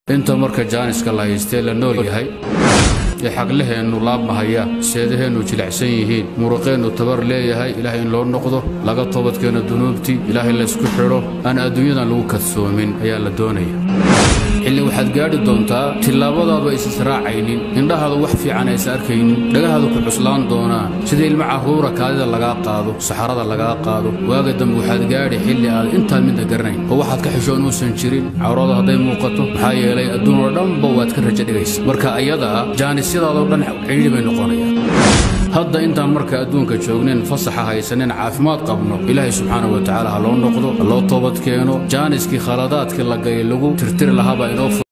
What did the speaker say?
inta marka jaaniska la haystee la nool yahay ee xaglaheennu laabmahaya seedaheennu jilicsan yihiin muruqeennu tabar leeyahay ilaahay in loo noqdo laga toobadkeeno dunuubtii ilaahay laysku xidho aan adduunyadan lagu kadsoomin ayaa la doonaya xilli waxaad gaadhi doontaa tillaabadaadu aysa israacaynin indhahaadu wax fiican aysa arkaynin dhagahaadu ku cuslaan doonaan sida ilmo carruura kaadida lagaa qaado saxarada lagaa qaado waaga dambe waxaad gaadhi xilli aad intaad midna garanayn oo waxaad ka xishoon uusan jirin cawrada hadday muuqato maxaa yeelay adduun oo dhanba waad ka rajo dhigaysa marka ayadaa jaanisyadaadoo dhan cidhiidhi bay noqonayaan hadda intaan marka adduunka joognayn fasaxa haysanin caafimaad qabno ilaahay subxaana wa tacaala ha loo noqdo ha loo toobad keeno jaaniskii khaladaadkii la gayay lagu tirtiri lahaabaa inoo